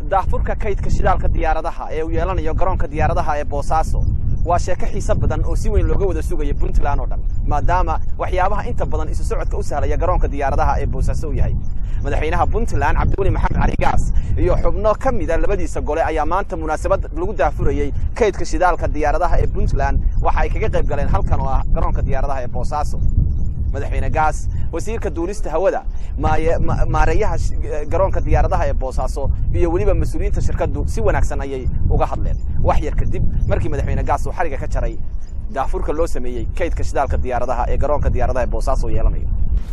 daahfurka kaydka shidaalka diyaaradaha ee uu yeelanayo garoonka diyaaradaha ee boosaaso waa sheeko xiise badan oo si weyn looga wada sugaya puntland oo dhan maadaama waxyaabaha inta badan isu socodka u sahlaya garoonka diyaaradaha ee boosaaso uu yahay madaxweynaha puntland cabdiweli maxamed cali gaas iyo xubno ka mida labadiisa gole ayaa maanta munaasabad lagu daafurayey kaydka shidaalka diyaaradaha ee puntland waxa ay kaga qayb galeen halkan oo ah garoonka diyaaradaha ee boosaaso madaxweyne gaas wasiirka duulista hawada maareeyaha garoonka diyaaradaha ee boosaaso iyo weliba mas-uuliyiinta shirkaddu si wanaagsan ayay uga hadleen wax yar kadib markii madaxweyne gaas uu xariga ka jaray daafurka loo sameeyey kaydka shidaalka diyaaradaha ee garoonka diyaaradaha ee boosaaso oo yeelanayo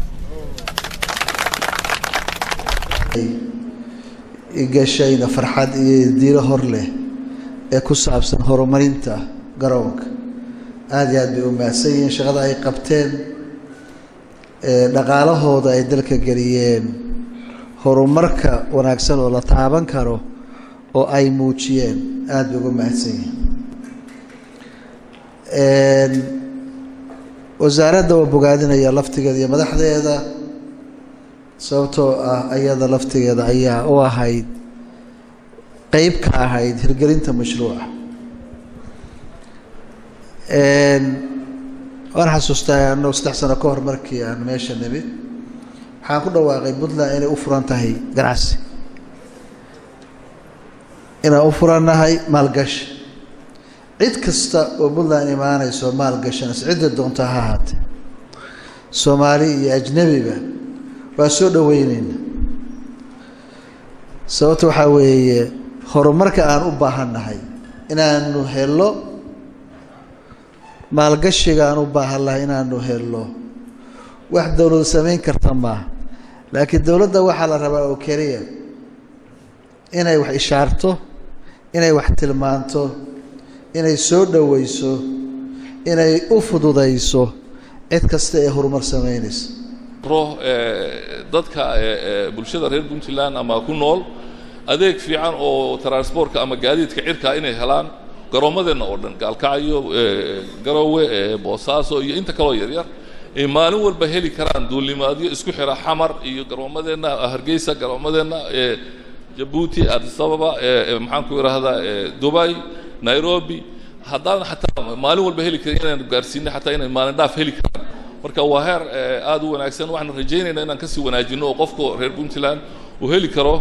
igashayna farxad iyo diilo hor leh ee ku saabsan horumarinta garoonka aada iyo aad bay u mahadsan yihiin shaqada ay qabteen dhaqaalahooda ay dalka geliyeen horumarka wanaagsan oo la taaban karo oo ay muujiyeen aada bay uga mahadsan yihiin wasaaradda waa bogaadinaya laftigeeda iyo madaxdeeda sababtoo ah ayada laftigeeda ayaa u ahayd qeyb ka ahayd hirgelinta mashruuca waan xasuustaa anoo saddex sano ka hor markii aan meesha nimid waxaan ku dhawaaqay puntland inay u furan tahay ganacsi inaan u furannahay maalgashi cid kasta oo puntland imaanayso maalgashanaysa cidda doonta ha ahaatee soomaali iyo ajnebiba waa soo dhaweyneyna sababta waxaa weeye horumarka aan u baahannahay inaanu helo maalgashiga aan u baahan lahay inaanu helno wax dowladu samayn karta maaha laakiin dowladda waxaa la rabaa oo keliya inay wax ishaarto inay wax tilmaanto inay soo dhoweyso inay u fududayso cid kasta ee horumar samaynaysa dadka bulshada reer puntland ama ku nool adeeg fiican oo transportka ama gaadiidka cirkaa inay helaan garoommadeenna oo dhan gaalkacyo garowe boosaaso iyo inta kaloo yaryar ay maalin walba heli karaan duulimaadyo isku xira xamar iyo garoommadeenna hargeysa garoommadeenna jabuuti addis ababa maxaan ku idhaahdaa dubai nairobi haddaan xataa maalin walba heli karin inaan gaarsiinay xataa inay maalin dhaaf heli karaan marka waa heer aada u wanaagsan waxaan rajaynaynaa inaan kasii wanaajino oo qofka reer puntland uu heli karo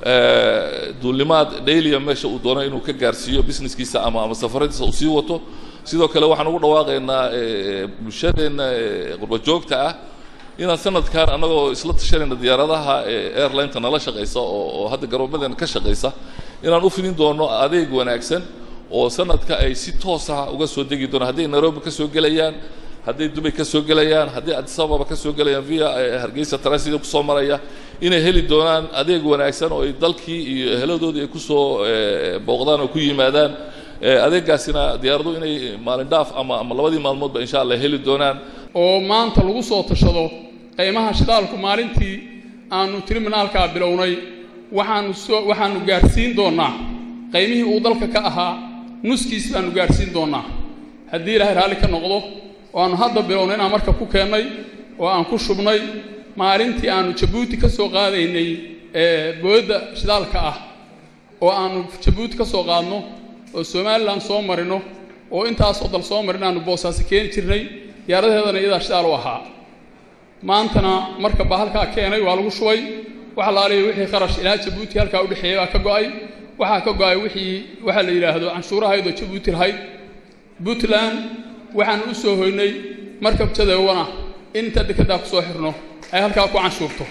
duulimaad dailia meesha uu doono inuu ka gaarsiiyo businesskiisa ama ama safaradiisa uu sii wato sidoo kale waxaan ugu dhawaaqaynaa bulshadeenna qurba joogta ah inaan sanadkan annagoo isla tashanayna diyaaradaha airlineta nala shaqaysa oo oo hadda garoomadeena ka shaqaysa inaan u fidin doono adeeg wanaagsan oo sanadka ay si toosa uga soo degi doonaan hadday nairobi ka soo gelayaan hadday dubay ka soo gelayaan hadday addis ababa ka soo gelayaan via hargeysa transida kusoo maraya inay heli doonaan adeeg wanaagsan oo ay dalkii iyo eheladoodii ay kusoo booqdaan oo ku yimaadaan adeegaasina diyaaradu inay maalin dhaaf ama ama labadii maalmoodba insha allah heli doonaan oo maanta lagu soo tashado qiimaha shidaalku maalintii aanu triminaalkaa bilownay waxaanu soo waxaanu gaadhsiin doonnaa qiymihii uu dalka ka ahaa nuskiis baanu gaadhsiin doonnaa haddii ilaahay raalli ka noqdo oo aanu hadda bilownay inaan marka ku keennay oo aan ku shubnay maalintii aanu jabuuti ka soo qaadaynay boodda shidaalka ah oo aanu jabuuti ka soo qaadno oo somalilan soo marino oo intaasoo dal soo marin aanu boosaaso keeni jirnay diyaaradaheedana iyadaa shidaal u ahaa maantana marka baa halkaa keenay waa lagu shubay waxa la aliya wixii kharash ilaa jabuuti halkaa udhexeeyay baa ka go'ay waxaa ka go'ay wixii waxaa la yidhaahdo canshuurahaydoo jabuuti lahayd puntland waxaanu u soo hoynay markab jadeewana in inta dekeddaa ku soo xirno ay halkaa ku canshuurto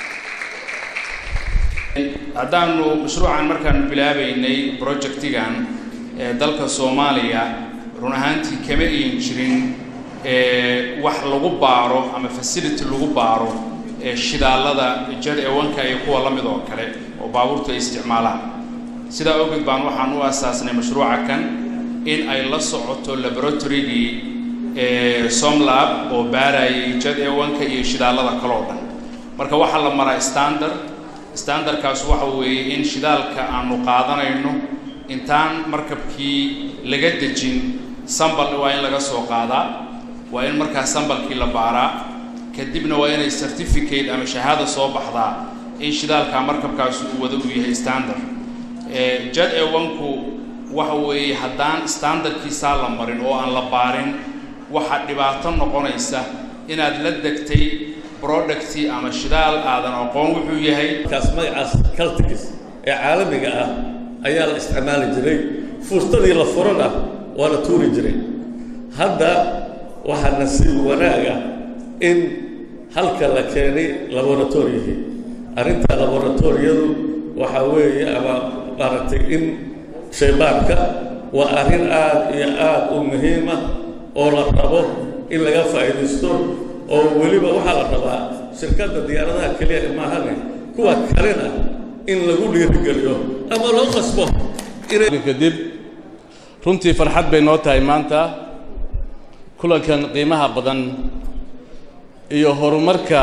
haddaanu mashruucan markaanu bilaabaynay projectigan ee dalka soomaaliya run ahaantii kama iin jirin wax lagu baaro ama facility lagu baaro shidaalada jad ewanka iyo kuwa la mid oo kale oo baabuurtu ay isticmaalaan sidaa awgeed baan waxaan u asaasnay mashruuca kan in ay la socoto laboratorygii somlab oo baarayay jad ewanka iyo shidaalada kaloo dhan marka waxaa la maraa standard standardkaas waxa weeye in shidaalka aanu qaadanayno intaan markabkii laga dejin sambal waa in laga soo qaadaa waa in markaa sambalkii la baaraa kadibna waa inay certificate ama shahaada soo baxdaa in shidaalka markabkaas uu wada uu yahay standard jad ewanku waxa weeye haddaan standardkiisaa la marin oo aan la baarin waxaa dhibaato noqonaysa inaad la degtay producti ama shidaal aadan aqoon wuxuu yahay kaas magacaas caltigis ee caalamiga ah ayaa la isticmaali jiray fuustadii la furana waa la tuuri jiray hadda waxaa nasiib wanaaga in halka la keenay laboratoriyihii arrinta laboratoriyadu waxaa weeye ama maaragtay in shaybaarka waa arrin aad iyo aad u muhiima oo la rabo in laga faa'iidaysto oo weliba waxaa la rabaa shirkadda diyaaradaha keliya maahane kuwa kalena in lagu dhiirigeliyo ama loo qasbo kadib runtii farxad bay noo tahay maanta kulankan qiimaha badan iyo horumarka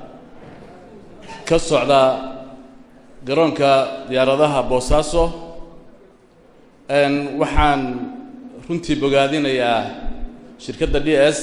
ka socda garoonka diyaaradaha boosaaso waxaan runtii bogaadinayaa shirkadda d s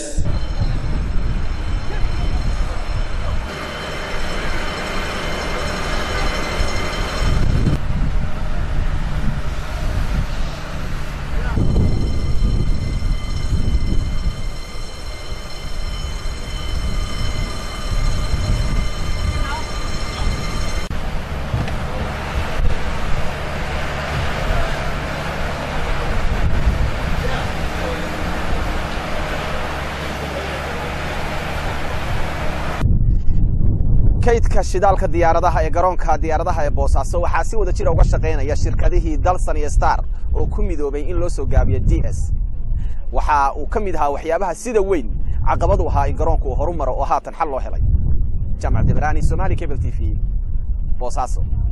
kaydka shidaalka diyaaradaha ee garoonka diyaaradaha ee boosaaso waxaa si wada jira uga shaqaynaya shirkadihii dalsan iyo star oo ku midoobay in loo soo gaabiyo d s waxa uu ka mid ahaa waxyaabaha sida weyn caqabadu ahaa in garoonku uu horu maro oo haatan xal loo helay jaamac debraani somali cable t v boosaaso